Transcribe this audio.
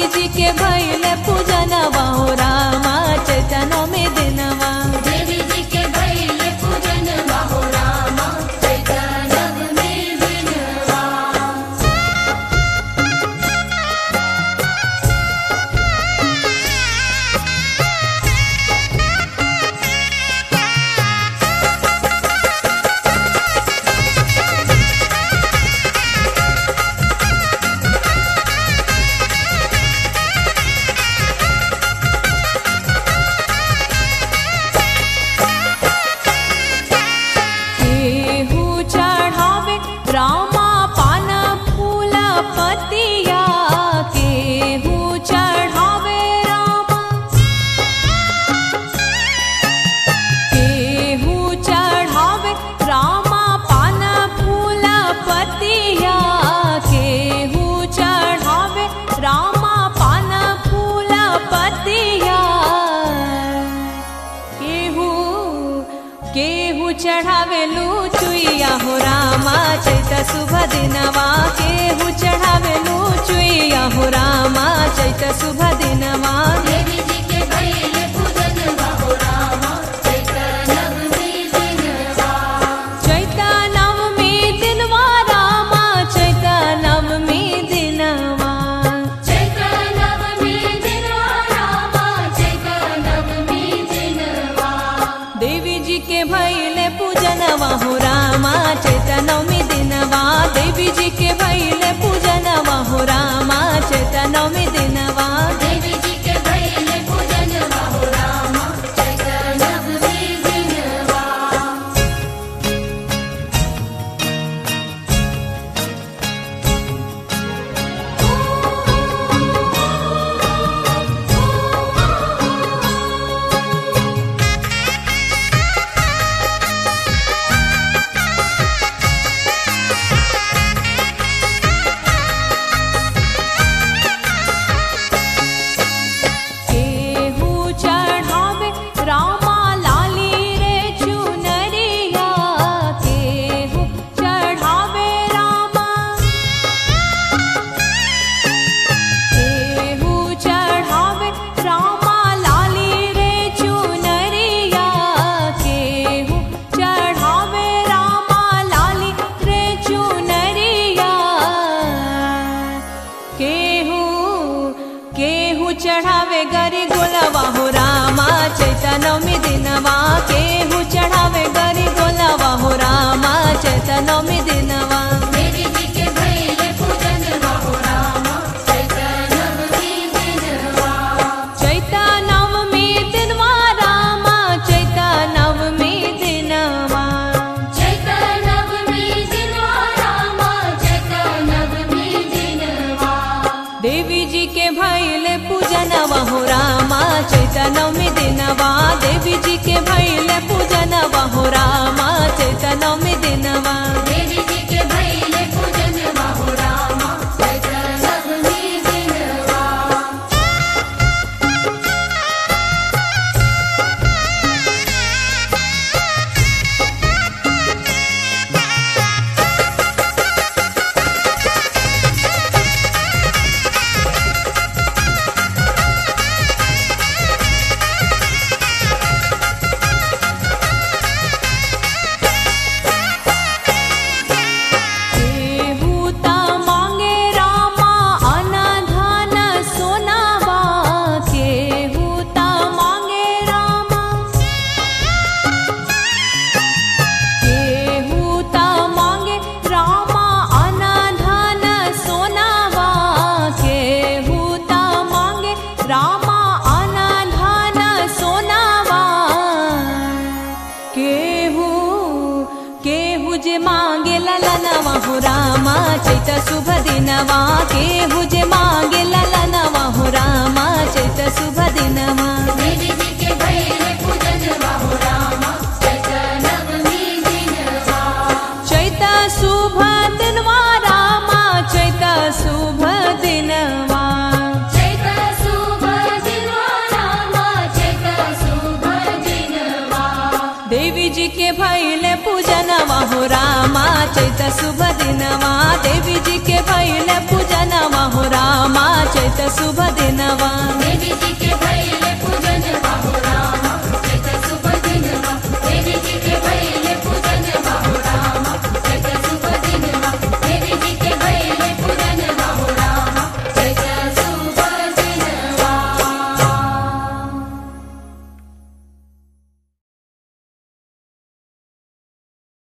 देवी जी के भैले पूजनवा हो रामा चैतनो में दिनवा देवी जी के भैले पूजन बाहो रामा चैतनव में दिनवा केहू चढ़ावे रामा पान फूल पतिया केहू चढ़ावे रामा केहू चढ़ावे रामा पान फूल पतिया केहू चढ़ावे रामा पान फूल पतिया केहू केहू चढ़ावे लूचुइया हो रामा चैत शुभ दिनवा केहू चढ़ावे लूचुइया हो रामा चैत शुभ दिनवा देवी जी के भैले पूजन बाहो रामा चैतनव में दिनवा चैत नवमी दिनवा रामा चैत नवमी दिनवा चैतनव में दिनवा रामा चैतनव में दिनवा देवी जी के भैले पूजनवा हो रामा चैत नवमी दिनवा देवी जी के भैले पूजनवा हो रामा चैत नवमी दिनवा देवी जी के भैले पूजन बाहो रामा चैतनव में दिनवा केहू चढ़ावे रामा लाली रे चुनरिया केहू चढ़ावे रामा केहू चढ़ावे रामा लाली रे चुनरिया केहू चढ़ावे रामा लाली रे चुनरिया केहू केहू चढ़ावे गरी गोलवा हो रामा चैतनवमी दिनवा केहू चढ़ावे गरी गोलवा हो रामा चैतनवमी दिनवा देवी जी के भैले पूजन बाहो रामा चैतनव में दिनवा चैतनवमी दिनवा रामा चैतनवमी दिनवा चैतनव में दिनवा रामा चैतनव में दिनवा देवी जी के भैले पूजनवा हो रामा चैतनवमी दिनवा देवी जी के भैले पूजनवा हो रामा चैतनवमी दिनवा देवी जी के भैले पूजन बाहो रामा चैतनव में दिनवा केहू ता मांगे रामा अनधन सोनावा केहू ता मांगे रामा केहू ता मांगे रामा अनधन सोनावा केहू ता मांगे रामा अनधन सोनावा केहू केहू जे मांगे ललनवा हो रामा चैत शुभ दिनवा केहू जे मांगे ललनवा हो रामा चैत शुभ दिनवा देवी जी के भैले पूजन बाहो रामा चैतनव में दिनवा चैत शुभ दिनवा रामा चैत शुभ दिनवा चैत शुभ दिनवा रामा चैत शुभ दिनवा देवी जी के भैले पूजनवा हो रामा चैत शुभ दिनवा देवी जी के भैले पूजनवा हो रामा चैत चैत शुभ दिनवा देवी जी के